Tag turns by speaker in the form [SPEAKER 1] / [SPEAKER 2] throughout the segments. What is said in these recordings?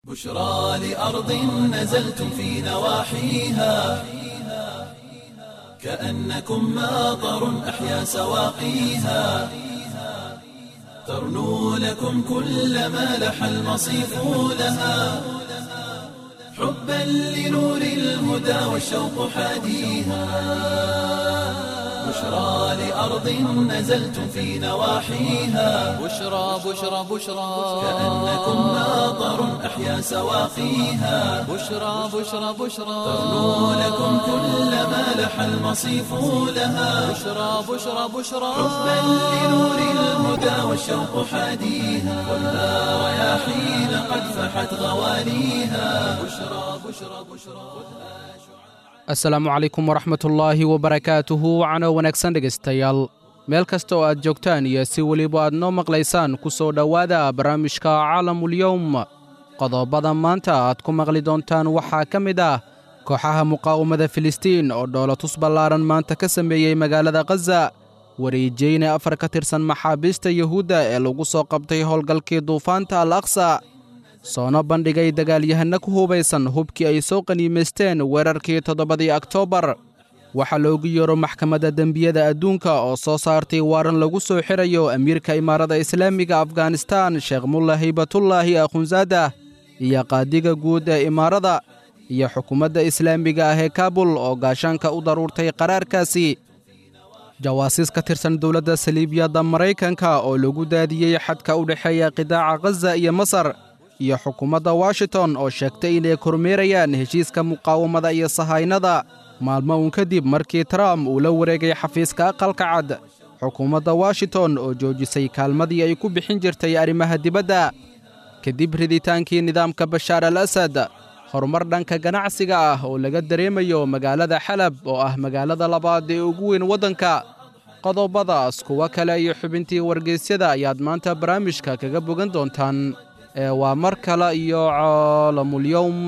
[SPEAKER 1] بشرى لأرض نزلتم في نواحيها كأنكم ماطر أحيا سواقيها ترنو لكم كل ما لح المصيف لها حبا لنور الهدى والشوق حاديها بشرى لأرض نزلتم في نواحيها
[SPEAKER 2] بشرى بشرى بشرى
[SPEAKER 1] كأنكم ماطر أحيا سواقيها
[SPEAKER 2] بشرى بشرى بشرى
[SPEAKER 1] ترنو لكم كل ما لح المصيف لها
[SPEAKER 2] بشرى بشرى بشرى
[SPEAKER 1] حبا لنور الهدى والشوق حاديها خذها رياحين قد فحت غواليها بشرى بشرى بشرى
[SPEAKER 3] asalaamu calaykum waraxmatullaahi wabarakaatuhu wacno wanaagsan dhegaystayaal meel kasta oo aad joogtaan iyo si weliba aad noo maqlaysaan ku soo dhowaada barnaamijka caalamulyowm qodobada maanta aad ku maqli doontaan waxaa ka mid ah kooxaha muqaawamada filistiin oo dhoolatus ballaaran maanta ka sameeyey magaalada khaza wareejeyne afar ka tirsan maxaabiista yuhuudda ee lagu soo qabtay howlgalkii duufaanta al aqsa soona bandhigay dagaalyahanno ku hubaysan hubkii ay soo qaniimaysteen weerarkii toddobadii oktoobar waxaa loogu yeero maxkamadda dembiyada adduunka oo soo saartay waaran lagu soo xirayo amiirka imaarada islaamiga afghanistaan sheekh mulla haybatullaahi akhunsaada iyo qaadiga guud ee imaarada iyo xukuumadda islaamiga ah ee kaabul oo gaashaanka u daruurtay qaraarkaasi jawaasiis ka tirsan dowladda saliibiyadda maraykanka oo lagu daadiyey xadka u dhexeeya qidaaca khaza iyo masar iyo xukuumadda washington oo sheegtay inay kormeerayaan heshiiska muqaawamada iyo sahaynada maalmo uun kadib markii trump uu la wareegay xafiiska aqalka cad xukuumadda washington oo joojisay kaalmadii ay ku bixin jirtay arrimaha dibadda kadib riditaankii nidaamka bashaar al asad horumar dhanka ganacsiga ah oo laga dareemayo magaalada xalab oo ah magaalada labaad ee ugu weyn waddanka qodobadaas kuwo kale iyo xubintii wargeysyada ayaad maanta barnaamijka kaga bogan doontaan ee waa mar kale iyo caalamulyowm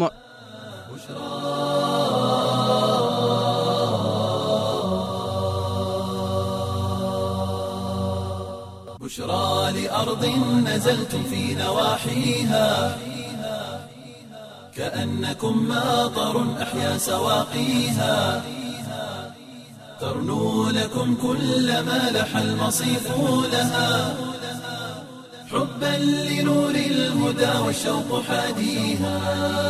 [SPEAKER 1] بشرى لأرض نزلتم في نواحيها كأنكم ماطر أحيا سواقيها ترنو لكم كل ما لح المصيف لها حبا لنور الهدى والشوق حاديها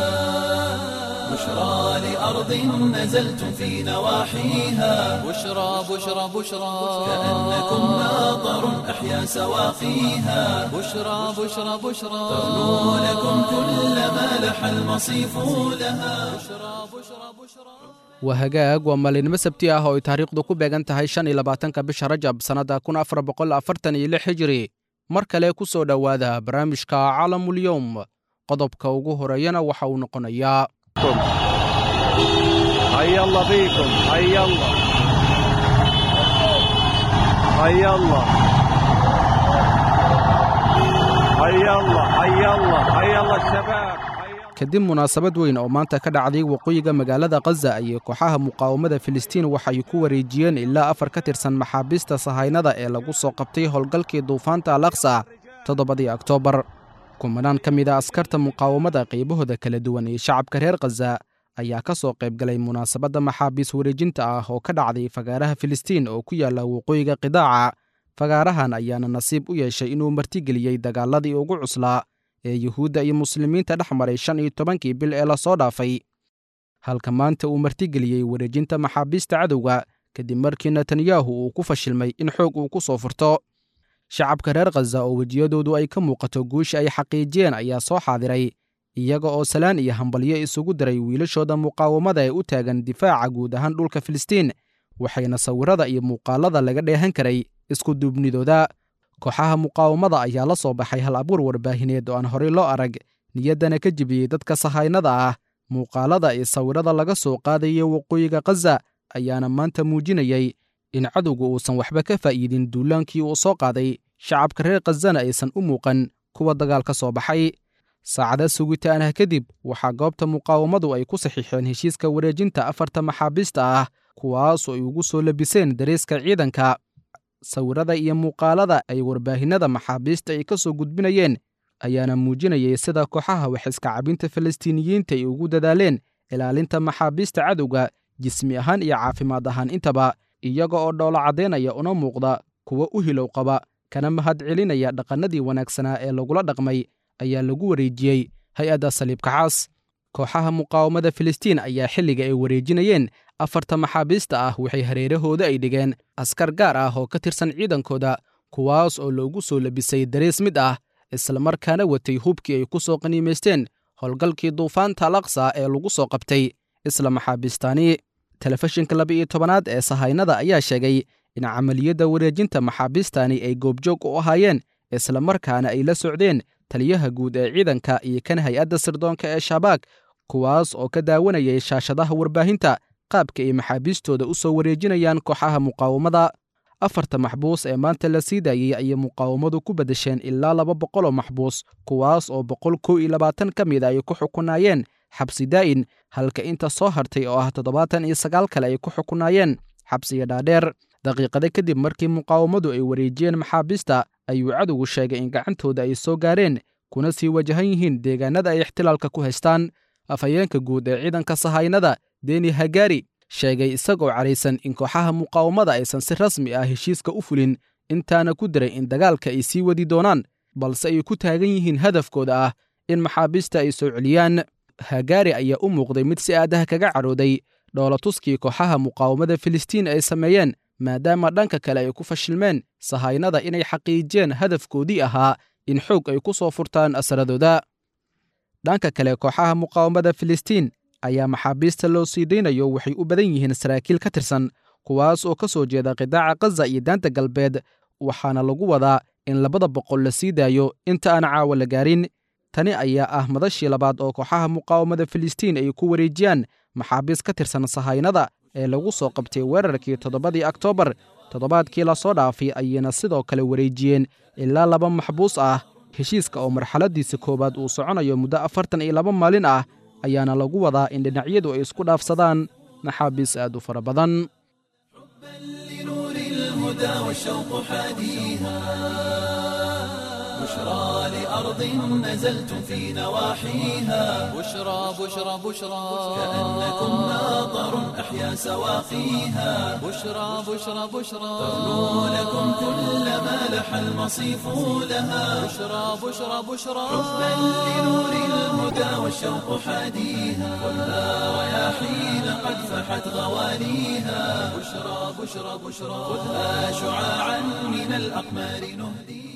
[SPEAKER 1] بشرى لأرض نزلتم في نواحيها
[SPEAKER 2] بشرى بشرى بشرى
[SPEAKER 1] كأنكم ماطر أحيا سواقيها
[SPEAKER 2] بشرى بشرى بشرى
[SPEAKER 1] ترنو لكم كل ما لح المصيف لها
[SPEAKER 3] waa hagaag waa maalinimo sabti ah oo ay taariikhdu ku beegan tahay shan iyo labaatanka bisha rajab sannadda kun afar boqol afartan iyo lix hijiri mar kale ku soo dhowaada barnaamijka caalamulyowm qodobka ugu horeeyana waxa uu noqonayaa
[SPEAKER 4] هيا الله بيكم هيا الله هيا الله هيا الله هيا الله هيا الله الشباب هيا
[SPEAKER 3] kadib munaasabad weyn oo maanta ka dhacday waqooyiga magaalada khaza ayay kooxaha muqaawamada filistiin waxay ku wareejiyeen ilaa afar ka tirsan maxaabiista sahaynada ee lagu soo qabtay howlgalkii duufaanta al aqsa toddobadii oktoobar kumanaan ka mid a askarta muqaawamada qaybahooda kala duwan ee shacabka reer khaza ayaa ka soo qayb galay munaasabadda maxaabiis wareejinta ah oo ka dhacday fagaaraha filistiin oo ku yaalla waqooyiga qidaaca fagaarahan ayaana nasiib u yeeshay inuu martigeliyey dagaaladii ugu cuslaa ee yuhuudda iyo muslimiinta dhex maray shan iyo tobankii bil ee lasoo dhaafay halka maanta uu martigeliyey wareejinta maxaabiista cadowga kadib markii netanyahu uu ku fashilmay in xoog uu ku soo furto shacabka reer khaza oo wejiyadoodu ay ka muuqato guusha ay xaqiijiyeen ayaa soo xaadiray iyaga oo salaan iyo hambalyo isugu diray wiilashooda muqaawamada ee u taagan difaaca guud ahaan dhulka filistiin waxayna sawirada iyo muuqaalada laga dheehan karay isku duubnidooda kooxaha muqaawamada ayaa la soo baxay hal abuur warbaahineed oo aan horey loo arag niyaddana ka jebiyey dadka sahaynada ah muuqaalada iyo sawirada laga soo qaadaya waqooyiga khaza ayaana maanta muujinayay in cadowga uusan waxba ka faa'iidin duulaankii uu soo qaaday shacabka reer khazana aysan u muuqan kuwa dagaal ka soo baxay saacada sugitaan ah kadib waxaa goobta muqaawamadu ay ku saxiixeen heshiiska wareejinta afarta maxaabiista ah kuwaasoo ay ugu soo labiseen dareeska ciidanka sawirada iyo muuqaalada ay warbaahinnada maxaabiista ay ka soo gudbinayeen ayaana muujinayay sida kooxaha waxiska cabinta falastiiniyiinta ay ugu dadaaleen ilaalinta maxaabiista cadowga jismi ahaan iyo caafimaad ahaan intaba iyaga oo dhoolo caddaynaya una muuqda kuwa u hilow qaba kana mahad celinaya dhaqannadii wanaagsanaa ee lagula dhaqmay ayaa lagu wareejiyey hay-adda saliibka caas kooxaha muqaawamada filistiin ayaa xilliga ay wareejinayeen afarta maxaabiista ah waxay hareerahooda ay dhigeen askar gaar ah oo ka tirsan ciidankooda kuwaas oo loogu soo labisay darees mid ah islamarkaana watay hubkii ay ku soo qaniimaysteen howlgalkii duufaanta alaqsa ee lagu soo qabtay isla maxaabiistaani telefishinka laba iyo tobanaad ee sahaynada ayaa sheegay in camaliyadda wareejinta maxaabiistani ay goobjoog u ahaayeen islamarkaana ay la socdeen taliyaha guud ee ciidanka iyo kan hay-adda sirdoonka ee shabaag kuwaas oo ka daawanayay shaashadaha warbaahinta qaabka ay maxaabiistooda u soo wareejinayaan kooxaha muqaawamada afarta maxbuus ee maanta la sii daayey ayay muqaawamadu ku beddesheen ilaa laba boqoloo maxbuus kuwaas oo boqol kow iyo labaatan ka mid a ay ku xukunaayeen xabsi daa'in halka inta soo hartay oo ah toddobaatan iyo sagaal kale ay ku xukunaayeen xabsiga dhaadheer daqiiqada kadib markii muqaawamadu ay wareejiyeen maxaabiista ayuu cadowgu sheegay in gacantooda ay soo gaareen kuna sii wajahan yihiin deegaanada ay ixtilaalka ku haystaan afhayeenka guud ee ciidanka sahaynada deni hagaari sheegay isagoo cadhaysan in kooxaha muqaawamada aysan si rasmi ah heshiiska u fulin intaana ku diray in dagaalka ay sii wadi doonaan balse ay ku taagan yihiin hadafkooda ah in maxaabiista ay soo celiyaan hagaari ayaa u muuqday mid si aadaha kaga cadhooday dhoolatuskii kooxaha muqaawamada filistiin ay sameeyeen maadaama dhanka kale ay ku fashilmeen sahaynada inay xaqiijiyeen hadafkoodii ahaa in xoog ay ku soo furtaan asaradooda dhanka kale kooxaha muqaawamada filistiin ayaa maxaabiista loo sii daynayo waxay u badan yihiin saraakiil ka tirsan kuwaas oo ka soo jeeda qidaaca khaza iyo daanta galbeed waxaana lagu wadaa in labada boqol la sii daayo inta aan caawa la gaarin tani ayaa ah madashii labaad oo kooxaha muqaawamada filistiin ay ku wareejiyaan maxaabiis ka tirsan sahaynada ee lagu soo qabtay weerarkii toddobadii oktoobar toddobaadkii lasoo dhaafay ayayna sidoo kale wareejiyeen ilaa laba maxbuus ah heshiiska oo marxaladiisa koowaad uu soconayo muddo afartan iyo laba maalin ah ayaana lagu wadaa in dhinacyadu ay isku dhaafsadaan maxaabiis aad u fara badan
[SPEAKER 1] لنور الهدى والشوق حاديها بشرى لأرض نزلتم في نواحيها
[SPEAKER 2] بشرى بشرى بشرى
[SPEAKER 1] كأنكم ماطر أحيا سواقيها
[SPEAKER 2] بشرى بشرى بشرى
[SPEAKER 1] تغنو لكم كل ما لح المصيف لها
[SPEAKER 2] بشرى بشرى بشرى
[SPEAKER 1] حبا لنور الهدى والشوق حاديها خذها رياحين قد فحت غواليها بشرى بشرى بشرى خذها شعاعا من الأقمار نهديها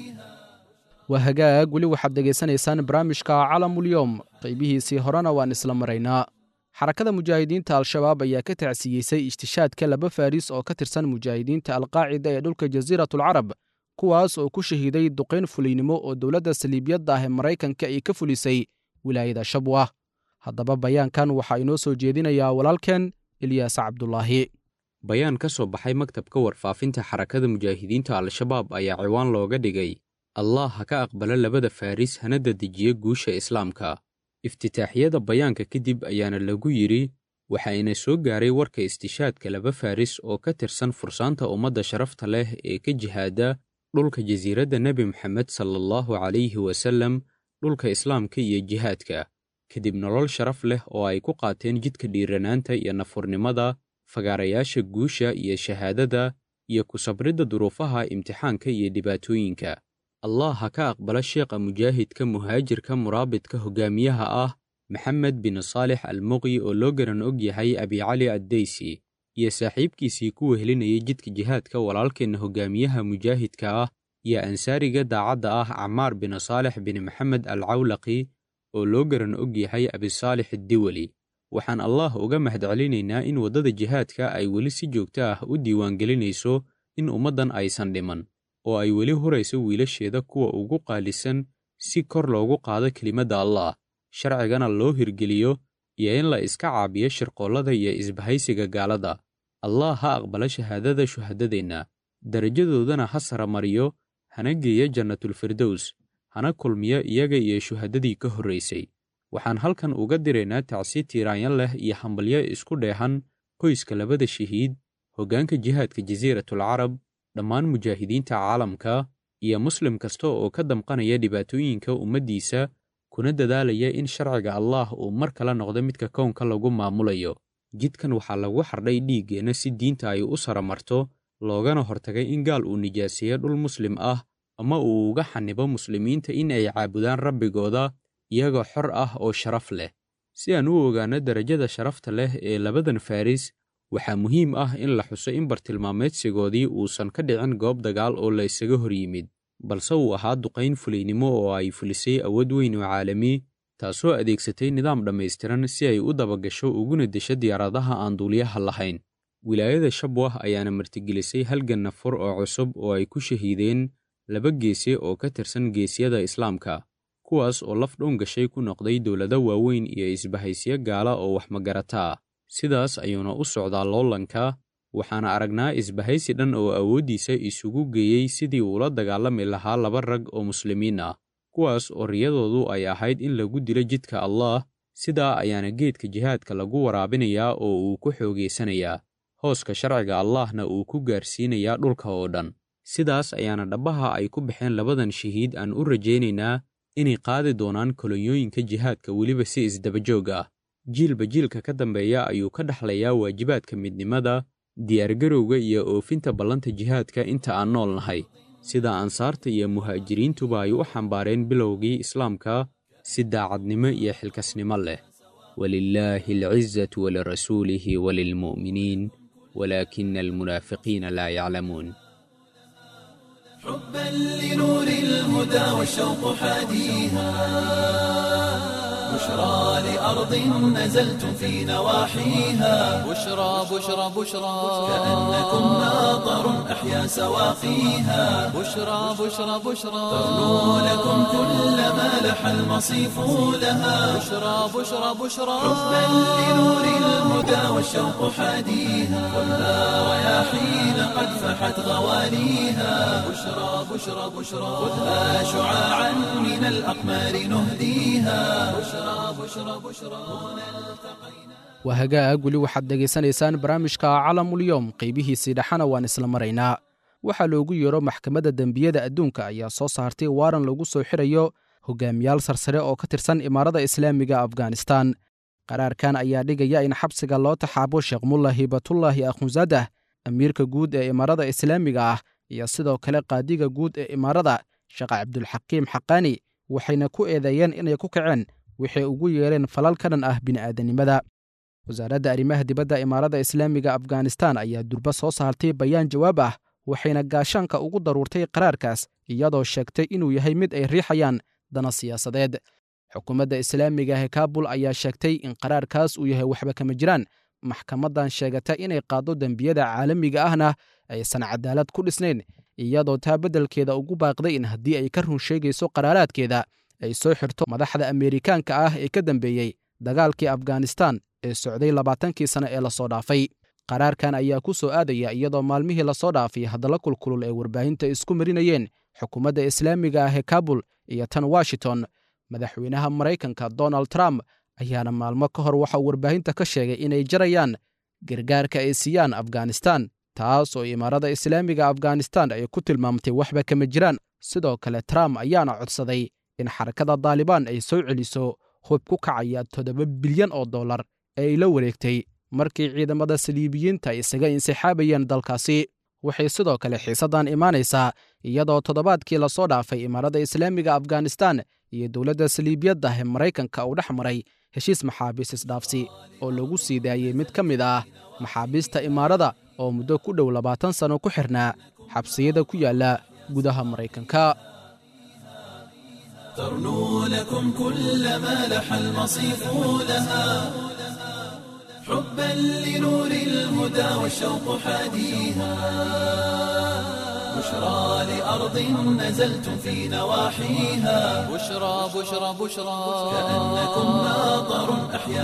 [SPEAKER 3] waa hagaag weli waxaad dhegaysanaysaan barnaamijka calamulyoom qaybihiisii horena waan isla maraynaa xarakada mujaahidiinta al-shabaab ayaa ka tacsiyeysay ishtishaadka laba faaris oo ka tirsan mujaahidiinta alqaacida ee dhulka jasiiratulcarab kuwaas oo ku shahiiday duqayn fuliynimo oo dowladda saliibiyadda ah ee maraykanka ay ka fulisay wilaayada shabwa haddaba bayaankan waxaa inoo soo jeedinayaa walaalkeen ilyaas cabdulaahi
[SPEAKER 5] bayaan ka soo baxay maktabka warfaafinta xarakada mujaahidiinta al-shabaab ayaa ciwaan looga dhigay allah ha ka aqbala labada faaris hana dedejiya guusha islaamka iftitaaxyada bayaanka kadib ayaana lagu yidhi waxaayna soo gaaray warka istishaadka laba faaris oo ka tirsan fursaanta ummadda sharafta leh ee ka jihaada dhulka jasiiradda nebi moxamed sala allahu calayhi wasallam dhulka islaamka iyo jihaadka kadib nolol sharaf leh oo ay ku qaateen jidka dhiiranaanta iyo nafurnimada fagaarayaasha guusha iyo shahaadada iyo ku sabridda duruufaha imtixaanka iyo dhibaatooyinka allah ha ka aqbala sheekha mujaahidka muhaajirka muraabidka hogaamiyaha ah maxamed bin saalix almuqyi oo loo garan og yahay abicali addeysi iyo saaxiibkiisii ku wehelinayay jidka jihaadka walaalkeenna hogaamiyaha mujaahidka ah iyo ansaariga daacadda ah camaar bin saalix bin maxamed alcawlaqi oo loo garan og yahay abisaalix addiweli waxaan allah uga mahadcelinaynaa in waddada jihaadka ay weli si joogto ah u diiwaangelinayso in ummaddan aysan dhiman oo ay weli hurayso wiilasheeda kuwa ugu qaalisan si kor loogu qaado kelimadda allah sharcigana loo hirgeliyo iyo in la iska caabiyo shirqoollada iyo isbahaysiga gaalada allah ha aqbala shahaadada shuhadadeenna darajadoodana ha saramariyo hana geeya jannatulfirdows hana kulmiyo iyaga iyo shuhadadii ka horraysay waxaan halkan uga diraynaa tacsi tiiraanyan leh iyo hambalyo isku dheehan qoyska labada shahiid hoggaanka jihaadka jasiiratul carab dhammaan mujaahidiinta caalamka iyo muslim kasta oo ka damqanaya dhibaatooyinka ummaddiisa kuna dadaalaya in sharciga allaah uu mar kale noqdo midka kownka lagu maamulayo jidkan waxaa lagu xardhay dhiiggeenna si diinta ay u saramarto loogana hortagay in gaal uu nijaaseeyo dhul muslim ah ama uu uga xanibo muslimiinta in ay caabudaan rabbigooda iyagoo xor ah oo sharaf leh si aan u ogaanno derajada sharafta leh ee labadan faris waxaa muhiim ah in la xuso in bartilmaameedsigoodii uusan ka dhicin goob dagaal oo la isaga hor yimid balse uu ahaa duqayn fulaynimo oo ay fulisay awood weyn oo caalami taasoo adeegsatay nidaam dhammaystiran si ay u dabagasho uguna desho diyaaradaha aan duuliyaha lahayn wilaayada shabwah ayaana martigelisay halgan nafur oo cusub oo ay ku shahiideen laba geese oo ka tirsan geesyada islaamka kuwaas oo laf dhown gashay ku noqday dowlado waaweyn iyo isbahaysyo gaala oo wax magarata ah sidaas ayuuna u socdaa loolanka waxaana aragnaa isbahaysi dhan oo awooddiisa isugu geeyey sidii uula dagaalami lahaa laba rag oo muslimiin ah kuwaas oo riyadoodu ay ahayd in lagu dilo jidka allaah sidaa ayaana geedka jihaadka lagu waraabinayaa oo uu ku xoogaysanayaa hooska sharciga allaahna uu ku gaarsiinayaa dhulka oo dhan sidaas ayaana dhabbaha ay ku baxeen labadan shahiid aan u rajaynaynaa inay qaadi doonaan kolonyooyinka jihaadka weliba si isdabajoog ah jiilba jiilka ka dambeeya ayuu ka dhexlayaa waajibaadka midnimada diyaargarowga iyo oofinta ballanta jihaadka inta aan nool nahay sida ansaarta iyo muhaajiriintuba ay u xambaareen bilowgii islaamka si daacadnimo iyo xilkasnimo leh walilaahi alcizatu walirasuulihi walilmu'miniin walaakina almunaafiqiina laa yaclamuun
[SPEAKER 1] حبا لنور الهدى والشوق حاديها بشرى لأرض نزلتم في نواحيها
[SPEAKER 2] بشرى بشرى بشرى
[SPEAKER 1] كأنكم ناظر أحيا سواقيها
[SPEAKER 2] بشرى بشرى بشرى
[SPEAKER 1] تغنو لكم كل ما لح المصيف لها
[SPEAKER 2] بشرى بشرى بشرى
[SPEAKER 1] حبا لنور الهدى والشوق حاديها كلها رياحين قد فحت غواليها بشرى بشرى بشرى خذها شعاعا من الأقمار نهديها بشرى بشرى بشرى
[SPEAKER 3] waa hagaag weli waxaad dhegaysanaysaan barnaamijka calamulyoom qaybihiisii dhexana waan isla maraynaa waxaa loogu yeero maxkamadda dembiyada adduunka ayaa soo saartay waaran lagu soo xirayo hogaamiyaal sarsare oo ka tirsan imaarada islaamiga afghanistan qaraarkan ayaa dhigaya in xabsiga loo taxaabo sheekh mulla hibatullaahi akhunsadah amiirka guud ee imaarada islaamiga ah iyo sidoo kale qaadiga guud ee imaarada sheekh cabdulxakiim xaqaani waxayna ku eedeeyeen inay ku kaceen waxay ugu yeereen falal ka dhan ah bini'aadanimada wasaaradda arrimaha dibadda imaarada islaamiga afghanistan ayaa durba soo saartay bayaan jawaab ah waxayna gaashaanka ugu daruurtay qaraarkaas iyadoo sheegtay inuu yahay mid ay riixayaan dana siyaasadeed xukuumadda islaamiga ee kaabul ayaa sheegtay in qaraarkaas uu yahay waxba kama jiraan maxkamaddan sheegata inay qaaddo dembiyada caalamiga ahna aysan cadaalad ku dhisnayn iyadoo taa beddelkeeda ugu baaqday in haddii ay ka run sheegayso qaraaraadkeeda ay soo xirto madaxda ameerikaanka ah ee ka dambeeyey dagaalkii afghanistan ee socday labaatankii sane ee lasoo dhaafay qaraarkan ayaa ku soo aadaya iyadoo maalmihii lasoo dhaafay haddalla kulkulul ee warbaahinta isku marinayeen xukuumadda islaamiga ah ee kabul iyo tan washington madaxweynaha maraykanka donald trump ayaana maalmo ka hor waxauu warbaahinta ka sheegay inay jarayaan gargaarka ay siiyaan afghanistan taas oo imaarada islaamiga afghanistan ay ku tilmaamtay waxba kama jiraan sidoo kale trump ayaana codsaday in xarakada daalibaan ay soo celiso hub ku kacaya toddoba bilyan oo dollar ee ay la wareegtay markii ciidamada saliibiyiinta ay isaga insixaabayeen dalkaasi waxay sidoo kale xiisaddan imaanaysaa iyadoo toddobaadkii lasoo dhaafay imaarada islaamiga afghanistan iyo dowladda saliibiyadda ee maraykanka uu dhex maray heshiis maxaabiis isdhaafsi oo lagu sii daayey mid ka mid ah maxaabiista imaarada oo muddo ku dhow labaatan sanno ku xirnaa xabsiyada ku yaalla gudaha maraykanka
[SPEAKER 1] ترنو لكم كل ما لح المصيف لها حبا لنور الهدى والشوق حاديها بشرى لأرض نزلتم في نواحيها
[SPEAKER 2] بشرى بشرى بشرى
[SPEAKER 1] كأنكم ناظر أحيا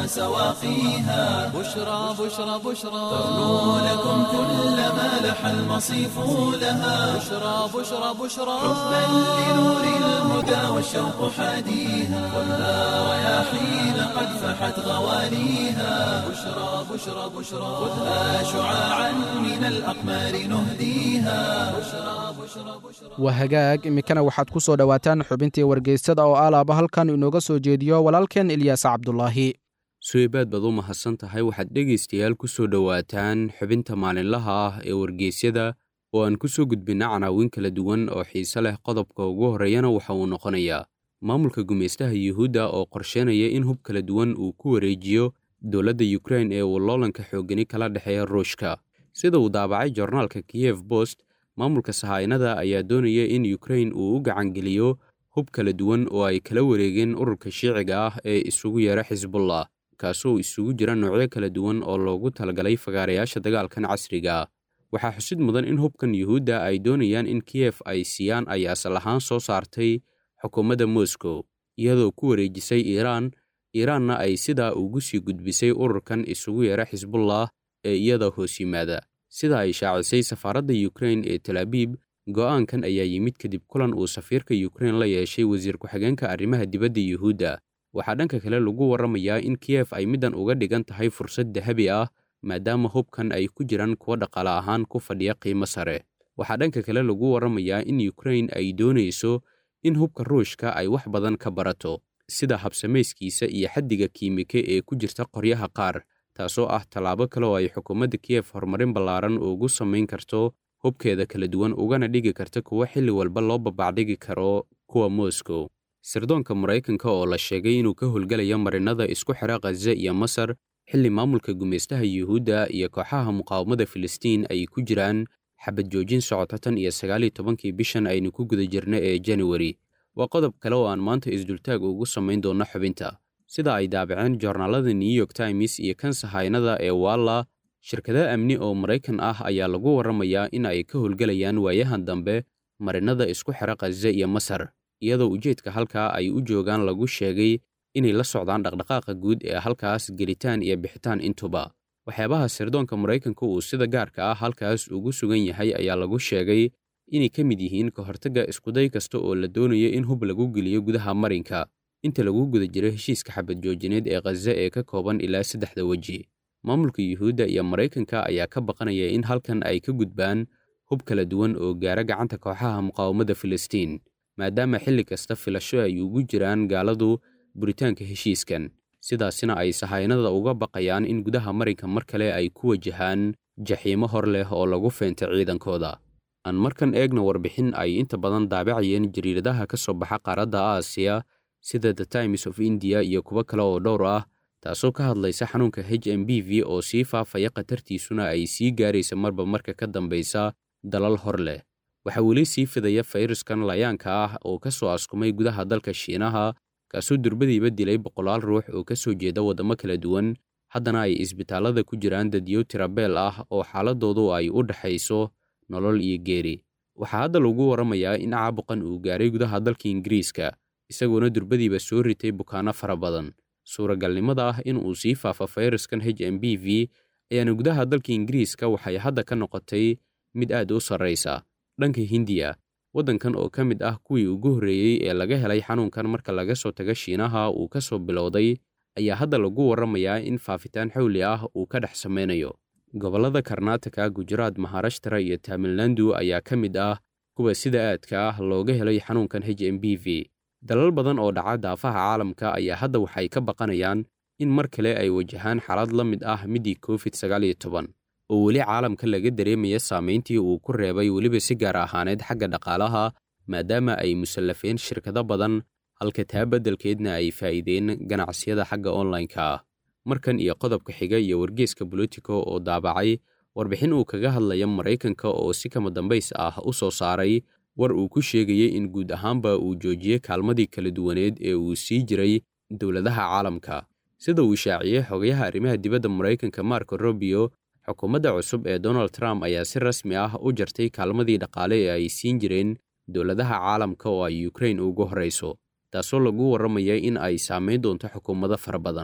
[SPEAKER 1] سواقيها
[SPEAKER 2] بشرى بشرى بشرى
[SPEAKER 1] ترنو لكم كل ما لح المصيف لها
[SPEAKER 2] بشرى بشرى بشرى
[SPEAKER 1] حبا لنور الهدى والشوق حاديها خذها رياحين قد فحت غواليها بشرى بشرى بشرى خذها شعاعا من الأقمار نهديها بشرى بشرى بشرى
[SPEAKER 3] waa hagaag iminkana waxaad ku soo dhowaataan xubintii wargeysada oo alaaba halkan inooga soo jeediyo walaalkeen ilyaas cabdulaahi
[SPEAKER 5] suweybaad baad u mahadsan tahay waxaad dhegaystayaal ku soo dhowaataan xubinta maalinlaha ah ee wargeysyada oo aan ku soo gudbinna canaawin kala duwan oo xiise leh qodobka ugu horreeyana waxa uu noqonayaa maamulka gumaystaha yuhuudda oo qorsheynaya in hub kala duwan uu ku wareejiyo dowladda yukrain ee uu loolanka xoogani kala dhexeeya ruushka sida uu daabacay jornaalka kiyef bost maamulka sahaynada ayaa doonaya in yukrain uu u gacangeliyo hub kala duwan oo ay kala wareegeen ururka shiiciga ah ee isugu yeera xisbullah kaasoo isugu jira noocyo kala duwan oo loogu talagalay fagaarayaasha dagaalkan casriga ah waxaa xusid mudan in hubkan yuhuudda ay doonayaan in kiyef ay siiyaan ay asal ahaan soo saartay xukuumadda moscow iyadoo ku wareejisay iiraan iiraanna ay sidaa ugu sii gudbisay ururkan isugu yeera xisbullah ee iyada hoos yimaada sida ay shaacisay safaaradda yukrain ee talaabiib go'aankan ayaa yimid kadib kulan uu safiirka yukrain la yeeshay wasiir ku-xigeenka arrimaha dibadda yuhuudda waxaa dhanka kale lagu warramayaa in kiyef ay middan uga dhigan tahay fursad dahabi ah maadaama hubkan ay ku jiraan kuwa dhaqaale ahaan ku fadhiya qiimo sare waxaa dhanka kale lagu warramayaa in yukrain ay doonayso in hubka ruushka ay wax badan ka barato sida habsamayskiisa iyo xaddiga kiimike ee ku jirta qoryaha qaar taasoo ah tallaabo kale oo ay xukuumadda kiyef horumarin ballaaran ugu samayn karto hubkeeda kala duwan ugana dhigi karta kuwo xilli walba loo babacdhigi karo kuwa moscow sirdoonka maraykanka oo la sheegay inuu ka howlgalayo marinada isku xira khaza iyo masar xilli maamulka gumaystaha yuhuudda iyo kooxaha muqaawamada filistiin ay ku jiraan xabad joojin socota tan iyo sagaaliyo tobankii bishan aynu ku guda jirna ee januari waa qodob kale oo aan maanta isdultaag ugu samayn doonno xubinta sida ay daabaceen joornaalada new york times iyo kan sahaynada ee walla shirkada amni oo maraykan ah ayaa lagu warramayaa in ay ka howlgelayaan waayahan dambe marinada isku xira khaza iyo masar iyadoo ujeedka halkaa ay u joogaan lagu sheegay inay la socdaan dhaqdhaqaaqa guud ee halkaas gelitaan iyo bixitaan intuba waxyaabaha sirdoonka maraykanka uu sida gaarka ah halkaas ugu sugan yahay ayaa lagu sheegay inay ka mid yihiin ka hortagga iskuday kasta oo la doonayo in hub lagu geliyo gudaha marinka inta lagu guda jiro heshiiska xabad joojineed ee khaza ee ka kooban ilaa saddexda weji maamulka yuhuudda iyo maraykanka ayaa ka baqanaya in halkan ay ka gudbaan hub kala duwan oo gaara gacanta kooxaha muqaawamada filistiin maadaama xilli kasta filasho ay ugu jiraan gaaladu buritaanka heshiiskan sidaasina ay sahaynada uga baqayaan in gudaha marinka mar kale ay ku wajahaan jaxiimo hor leh oo lagu feentay ciidankooda aan markan eegna warbixin ay inta badan daabacayeen jariiradaha ka soo baxa qaaradda aasiya sida the times of indiya iyo kuwo kale oo dhowr ah taasoo ka hadlaysa xanuunka h m b v oo sii faafaya khatartiisuna ay sii gaaraysa marba marka ka dambaysa dalal hor leh waxaa weli sii fidaya fayraskan layaanka ah oo ka soo askumay gudaha dalka shiinaha kaasoo durbadiiba dilay boqolaal ruux oo ka soo jeeda waddamo kala duwan haddana ay isbitaallada ku jiraan dadyo tirabeel ah oo xaaladoodu ay u dhexayso nolol iyo geeri waxaa hadda lagu warramayaa in caabuqan uu gaaray gudaha dalka ingiriiska isagoona durbadiiba soo ritay bukaanno fara badan suuragalnimada ah in uu sii faafo fayraskan h m b v ayaana gudaha dalka ingiriiska waxay hadda ka noqotay mid aad u sarraysa dhanka hindiya waddankan oo ka mid ah kuwii ugu horreeyey ee laga helay xanuunkan marka laga soo tago shiinaha uu ka soo bilowday ayaa hadda lagu warramayaa in faafitaan xawli ah uu ka dhex samaynayo gobollada karnaataka gujaraad maharashtara iyo tamilnandu ayaa ka mid ah kuwa sida aadka ah looga helay xanuunkan h m b v dalal badan oo dhaca daafaha caalamka ayaa hadda waxay ka baqanayaan in mar kale ay wajahaan xaalad la mid ah middii covid sagaal iyo toban oo weli caalamka laga dareemaya saamayntii uu ku reebay weliba si gaar ahaaneed xagga dhaqaalaha maadaama ay musallafeen shirkado badan halka taa beddelkeedna ay faa'iideen ganacsiyada xagga onlineka ah markan iyo qodobka xiga iyo wargeeska bolitico oo daabacay warbixin uu kaga hadlaya maraykanka oo si kama dambays ah u soo saaray war uu ku sheegayey in guud ahaanba uu joojiyey kaalmadii kala duwaneed ee uu sii jiray dowladaha caalamka sida uu shaaciyey xogayaha arrimaha dibadda maraykanka marco robio xukuumadda cusub ee donald trump ayaa si rasmi ah u jartay kaalmadii dhaqaale ee ay siin jireen dowladaha caalamka oo ay ukrain ugu horrayso taasoo lagu warramaya in ay saamayn doonto xukuumado fara badan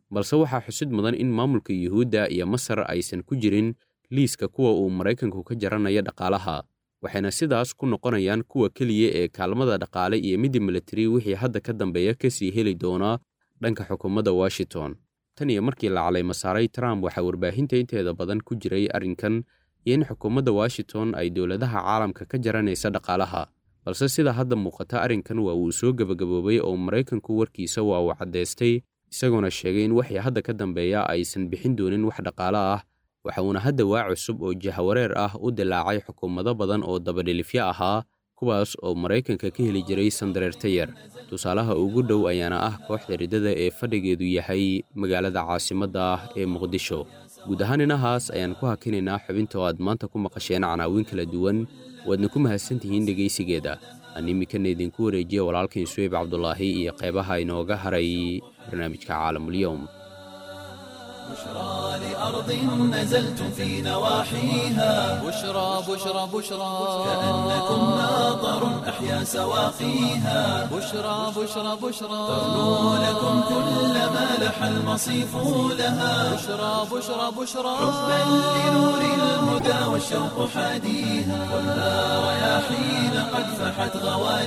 [SPEAKER 5] balse waxaa xusid mudan in maamulka yuhuudda iyo masar aysan ku jirin liiska kuwa uu maraykanku ka jaranayo dhaqaalaha waxayna sidaas ku noqonayaan kuwa keliya ee kaalmada dhaqaale iyo midda militari wixii hadda ka dambeeya ka sii heli doonaa dhanka xukuumadda washington tan iyo markii la calayma saaray trump waxaa warbaahinta inteeda badan ku jiray arrinkan iyo in xukuumadda washington ay dowladaha caalamka ka jaranaysa dhaqaalaha balse sida hadda muuqata arrinkan waa uu soo gebagaboobay oo maraykanku warkiisa waa uu caddaystay isagoona sheegay in wixii hadda ka dambeeya aysan bixin doonin wax dhaqaalo ah waxa uuna hadda waa cusub oo jahawareer ah u dilaacay xukuumado badan oo dabadhilifyo ahaa kuwaas oo maraykanka ka heli jiray sandareerta yar tusaalaha ugu dhow ayaana ah kooxda riddada ee fadhigeedu yahay magaalada caasimadda ah ee muqdisho guud ahaan inahaas ayaan ku hakinaynaa xubinta oo aad maanta ku maqasheen canaawiin kala duwan waadna ku mahadsantihiin dhegaysigeeda aan iminkana idinku wareejiya walaalkain suweyb cabdulaahi iyo qeybaha inooga haray barnaamijka caalamulyowm
[SPEAKER 1] بشرى لأرض نزلتم في نواحيها
[SPEAKER 2] بشرى بشرى بشرى
[SPEAKER 1] كأنكم ناظر أحيا سواقيها
[SPEAKER 2] بشرى بشرى بشرى
[SPEAKER 1] تغنو لكم كل ما لح المصيف لها
[SPEAKER 2] بشرى بشرى بشرى
[SPEAKER 1] حبا لنور الهدى والشوق حاديها خذها رياحين قد فحت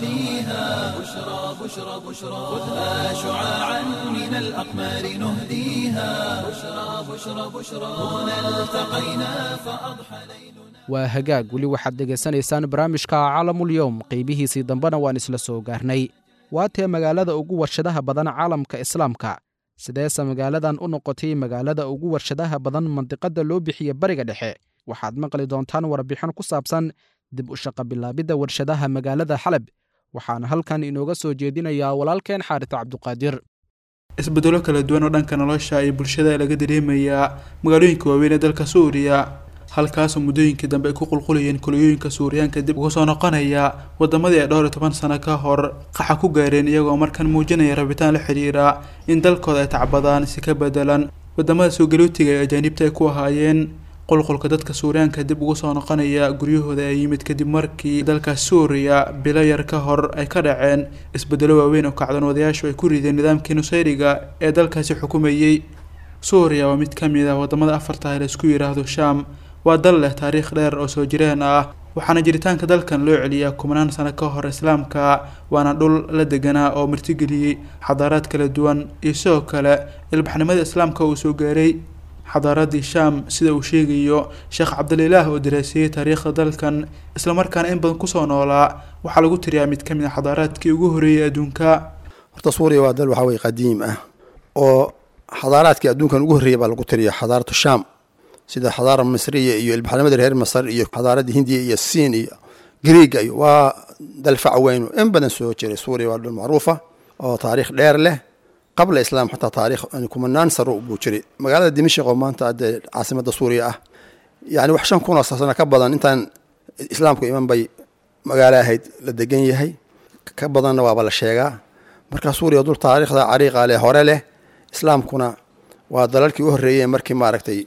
[SPEAKER 1] غواليها بشرى بشرى بشرى خذها شعاعا من الأقمار نهديها بشرى بشرى بشرى هنا التقينا فأضحى ليلنا
[SPEAKER 3] waa hagaag weli waxaad dhegaysanaysaan barnaamijka caalamul-yowm qeybihiisii dambena waan isla soo gaarnay waatee magaalada ugu warshadaha badan caalamka islaamka sideese magaaladan u noqotay magaalada ugu warshadaha badan mandiqadda loo bixiye bariga dhexe waxaad maqli doontaan warbixin ku saabsan dib u shaqa bilaabidda warshadaha magaalada xalab waxaana halkan inooga soo jeedinayaa walaalkeen xaaris cabduqaadir
[SPEAKER 6] isbedelo kala duwan oo dhanka nolosha iyo bulshada laga dareemayaa magaalooyinka waaweyn ee dalka suuriya halkaasoo muddooyinkii dambe ay ku qulqulayeen kuliyooyinka suuriyaanka dib uga soo noqonaya wadamadii ay dhowr iyo toban sano ka hor qaxa ku gaareen iyagoo markan muujinaya rabitaan la xidhiira in dalkooda ay tacbadaan si ka bedelan wadamada soo galootiga ee ajaanibta ay ku ahaayeen qulqulka dadka suuriyaanka dib ugu soo noqonaya guryahooda ee yimid kadib markii dalka suuriya bilo yar ka hor ay ka dhaceen isbedelo waaweyn oo kacdoonwadayaashu ay ku rideen nidaamkii nusayriga ee dalkaasi xukumayey suuriya waa mid ka mid ah wadamada afarta ee laisku yidhaahdo shaam waa dal leh taariikh dheer oo soo jireen ah waxaana jiritaanka dalkan loo celiyaa kumanaan sano ka hor islaamka waana dhul la deganaa oo martigeliyey xadaaraad kala duwan iyo sidoo kale ilbaxnimada islaamka uu soo gaaray xadaaradii shaam sida uu sheegayo sheekh cabdililaah oo daraaseeyey taariikhda dalkan islamarkaana in badan kusoo noolaa waxaa lagu tiriyaa mid ka mid a xadaaraadkii ugu horreeyay adduunka
[SPEAKER 7] horta suuriya waa dal waxaa weye qadiim ah oo xadaaraadkii adduunkan ugu horreeyay baa lagu tiriya xadaaratu shaam sida xadaara misriya iyo ilbaxnimada reer masar iyo xadaaradda hindiya iyo siin iyo griiga iyo waa dal fac weyn in badan soo jiray suuriya waa dhul macruufa oo taariikh dheer leh qabla islaam xataa taarikh kumanaan saro buu jiray magaalada dimashq oo maanta dee caasimada suuriya ah yani wax shan kun oo sano ka badan intaan islaamku iman bay magaalo ahayd la degan yahay ka badanna waaba la sheegaa marka suuriya dul taariikhda cariiqa leh hore leh islaamkuna waa dalalkii u horreeyey markii maaragtay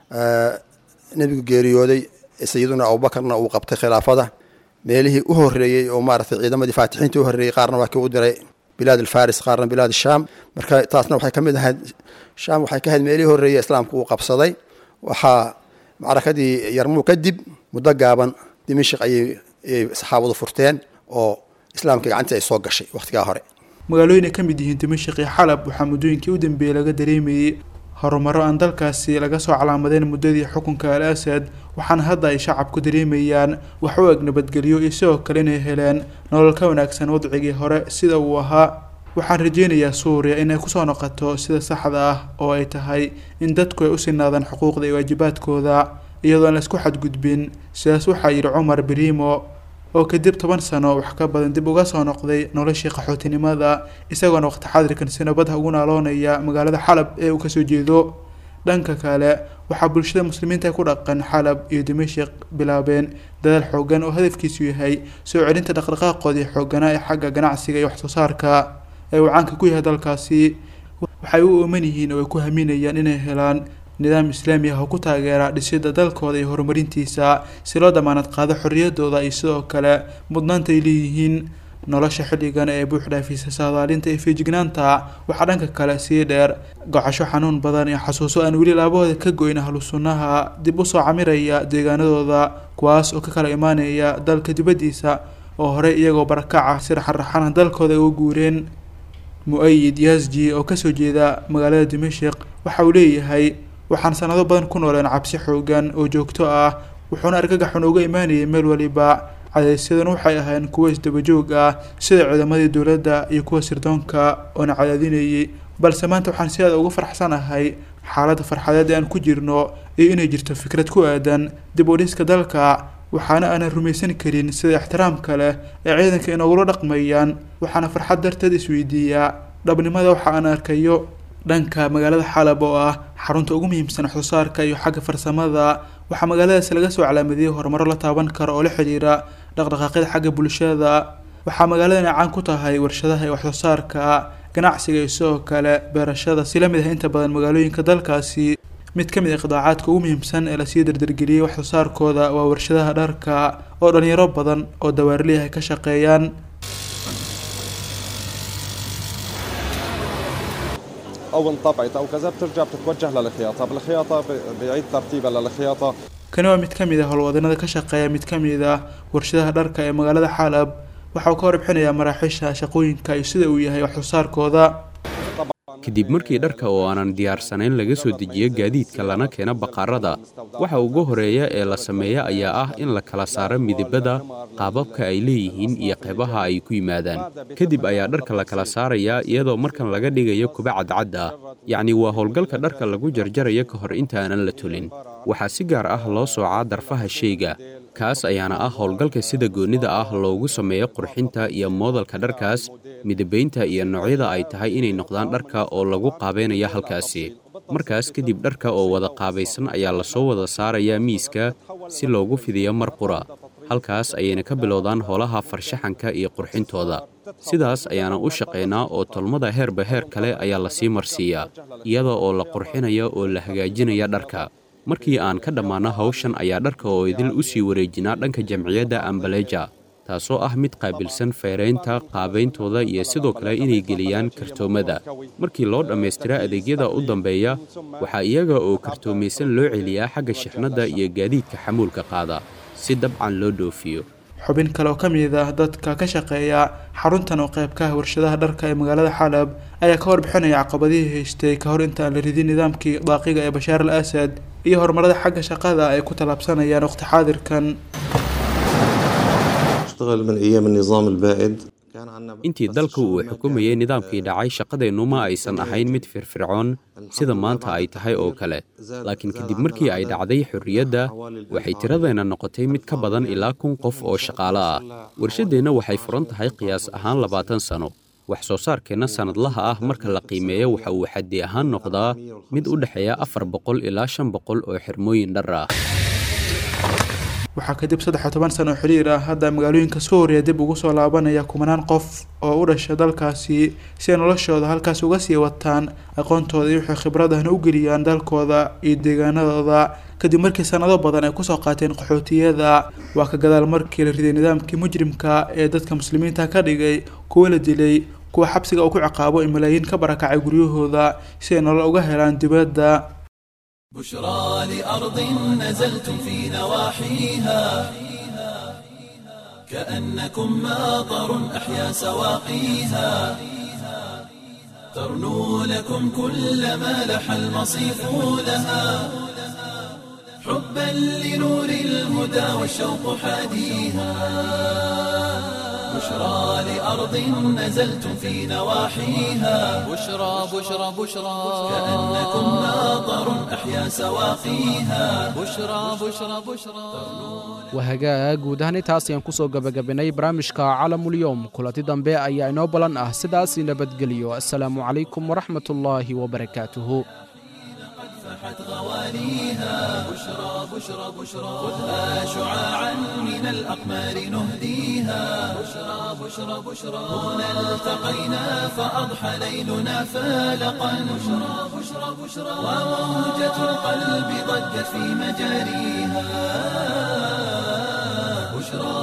[SPEAKER 7] nebigu geeriyooday sayiduna abubakarna uu qabtay khilaafada meelihii u horreeyey oo maaragtay ciidamadii faatixiintii u horreeyey qaarna waa kii u diray bilaad alfaris qaarna bilaad shaam marka taasna waxay ka mid ahayd shaam waxay ka ahayd meelihii horreeyey islaamku uu qabsaday waxaa macrakadii yarmuu kadib muddo gaaban dimashik ayay ayay saxaabadu furteen oo islaamka gacantii ay soo gashay wakhtigaa hore
[SPEAKER 6] magaalooyin ay ka mid yihiin dimashik iyo xalab waxaa muddooyinkii u dambeeyey laga dareemayey horumaro aan dalkaasi laga soo calaamadeen muddadii xukunka al asad waxaana hadda ay shacabku dareemayaan wax u eg nabadgelyo iyo sidoo kale inay heleen nolol ka wanaagsan wadcigii hore sida uu ahaa waxaan rajeynayaa suuriya inay kusoo noqoto sida saxda ah oo ay tahay in dadku ay u sinaadaan xuquuqda iyo waajibaadkooda iyadoo aan laisku xadgudbin sidaas waxaa yidhi cumar berimo oo kadib toban sano wax ka badan dib uga soo noqday noloshii qaxootinimada isagoona waqti xadirkan si nabadha ugu naaloonaya magaalada xalab ee uu kasoo jeedo dhanka kale waxaa bulshada muslimiinta ku dhaqan xalab iyo dimashik bilaabeen dadaal xoogan oo hadafkiisu yahay soo celinta dhaqdhaqaaqoodii xooganaa ee xagga ganacsiga iyo waxsoo saarka ee uu caanka ku yahay dalkaasi waxay u ooman yihiin oo ay ku haminayaan inay helaan nidaam islaami ah oo ku taageera dhisidda dalkooda iyo horumarintiisa si loo damaanad qaado xorriyadooda iyo sidoo kale mudnaanta ay leeyihiin nolosha xilligan ee buuxdhaafisa saadaalinta iyo fiijignaanta waxaa dhanka kale sii dheer gocasho xanuun badan iyo xasuuso aan weli laabahooda ka goyn ahlu sunnaha dib usoo camiraya deegaanadooda kuwaas oo ka kala imaanaya dalka dibaddiisa oo horey iyagoo barakaca si raxanraxana dalkooda uga guureen mu-ayid yasji oo kasoo jeeda magaalada dimashik waxa uu leeyahay waxaan sanado badan ku nooleen cabsi xoogan oo joogto ah wuxuuna argagaxun uga imaanayay meel waliba cadaysyadan waxay ahayn kuwo isdabajoog ah sida ciidamadii dowladda iyo kuwa sirdoonka oona cadaadinayay balse maanta waxaan si aada uga farxsanahay xaaladda farxadeed ee aan ku jirno iyo inay jirto fikrad ku aadan dib u dhiska dalka waxaana aanan rumaysan karin sida ixtiraamka leh ee ciidanka inoogula dhaqmayaan waxaana farxad darteed isweydiiyaa dhabnimada waxa aan arkayo dhanka magaalada xalab oo ah xarunta ugu muhiimsan waxsoosaarka iyo xagga farsamada waxaa magaaladaas laga soo calaamadiyey horumaro la taaban karo oo la xidhiira dhaqdhaqaaqyada xagga bulshada waxaa magaaladan caan ku tahay warshadaha iyo waxsoosaarka ganacsiga iyo sidoo kale beerashada si lamid ah inta badan magaalooyinka dalkaasi mid ka mid ah qidaacaadka ugu muhiimsan ee lasii dardargeliyey waxsoosaarkooda waa warshadaha dharka oo dhalinyaro badan oo dawaarliah ay ka shaqeeyaan
[SPEAKER 8] او انطبعت او كذا بترجع بتتوجه للخياطه بالخياطه ب- بيعيد ترتيبها للخياطه
[SPEAKER 6] kani waa mid ka mid ah howlwadanada ka shaqeeya mid ka mid ah warshadaha dharka ee magaalada xalab waxa uu ka warbixinayaa maraaxiisha shaqooyinka iyo sida uu yahay waxsoosaarkooda
[SPEAKER 5] kadib markii dharka oo aanan diyaarsanayn laga soo dejiyo gaadiidka lana keeno baqaarada waxa ugu horeeya ee la sameeya ayaa ah in la kala saaro midabada qaababka ay leeyihiin iyo qaybaha ay ku yimaadaan kadib ayaa dharka la kala saarayaa iyadoo markan laga dhigayo kuba cadcad ah yacni waa howlgalka dharka lagu jarjarayo ka hor intaanan la tulin waxaa si gaar ah loo soocaa darfaha sheyga kaas ayaana ah howlgalka sida goonnida ah loogu sameeyo qurxinta iyo moodalka dharkaas midabaynta iyo noocyada ay tahay inay noqdaan dharka oo lagu qaabaynayo halkaasi markaas kadib dharka oo wada qaabaysan ayaa lasoo wada saarayaa miiska si loogu fidiyo mar qura halkaas ayayna ka bilowdaan howlaha farshaxanka iyo qurxintooda sidaas ayaana u shaqaynaa oo tolmada heerba heer kale ayaa lasii marsiiyaa iyada oo la qurxinaya oo la hagaajinaya dharka markii aan ka dhammaano hawshan ayaa dharka oo idil u sii wareejinaa dhanka jamciyadda ambaleja taasoo ah mid qaabilsan feeraynta qaabayntooda iyo sidoo kale inay geliyaan kartoomada markii loo dhammaystira adeegyada u dambeeya waxaa iyaga oo kartoomaysan loo celiyaa xagga shixnadda iyo gaadiidka xamuulka qaada si dabcan loo dhoofiyo
[SPEAKER 6] xubin kale oo ka mid ah dadka ka shaqeeya xaruntan oo qayb ka ah warshadaha dharka ee magaalada xalab ayaa ka warbixinaya caqabadihii haystay ka hor inta aan la ridin nidaamkii daaqiga ee bashaar al asad iyo horumarada xagga shaqada ay ku tallaabsanayaan waqti xaadirkan
[SPEAKER 9] اشتغل من ايام النظام البائد كان عندنا
[SPEAKER 5] intii dalka uu xukumayay nidaamkii dhacay shaqadeennu ma aysan ahayn mid firfircoon sida maanta ay tahay oo kale laakiin kadib markii ay dhacday xorriyadda waxay tiradeenna noqotay mid ka badan ilaa kun qof oo shaqaale ah warshaddeenna waxay furan tahay qiyaas ahaan labaatan sano wax soo saarkeenna sannadlaha ah marka la qiimeeyo waxa uu xaddi ahaan noqdaa mid u dhexeeya afar boqol ilaa shan boqol oo xirmooyin dhar ah
[SPEAKER 6] waxaa kadib saddex iyo toban sano oo xiriir ah hadda magaalooyinka suuriya dib ugu soo laabanaya kumanaan qof oo u dhasha dalkaasi si ay noloshooda halkaas uga sii wataan aqoontooda iyo wixii khibradahna u geliyaan dalkooda iyo deegaanadooda kadib markii sanado badan ay kusoo qaateen qaxootiyada waa ka gadaal markii la riday nidaamkii mujrimka ee dadka muslimiinta ka dhigay kuwa la dilay kuwa xabsiga uu ku ciqaabo in malaayiin ka barakacay guryahooda si ay nolol uga helaan dibadda
[SPEAKER 1] بشرى لأرض نزلتم في نواحيها كأنكم ماطر أحيا سواقيها ترنو لكم كل ما لح المصيف لها حبا لنور الهدى والشوق حاديها بشرى لأرض نزلتم في نواحيها
[SPEAKER 2] بشرى بشرى بشرى
[SPEAKER 1] كأنكم ماطر أحيا سواقيها
[SPEAKER 2] بشرى بشرى بشرى
[SPEAKER 3] wahagaag guud ahaan intaas ayaan ku soo gebagabanay barnaamijka calamulyoom kulanti dambe ayaa inoo ballan ah sidaas nabadgeliyo assalaamu calaykum waraxmatullaahi wabarakaatuhu
[SPEAKER 1] فاحت غوانيها بشرى بشرى بشرى خذها شعاعا من الأقمار نهديها بشرى بشرى بشرى هنا التقينا فأضحى ليلنا فالقا بشرى بشرى بشرى وموجة القلب ضجت في مجاريها بشرى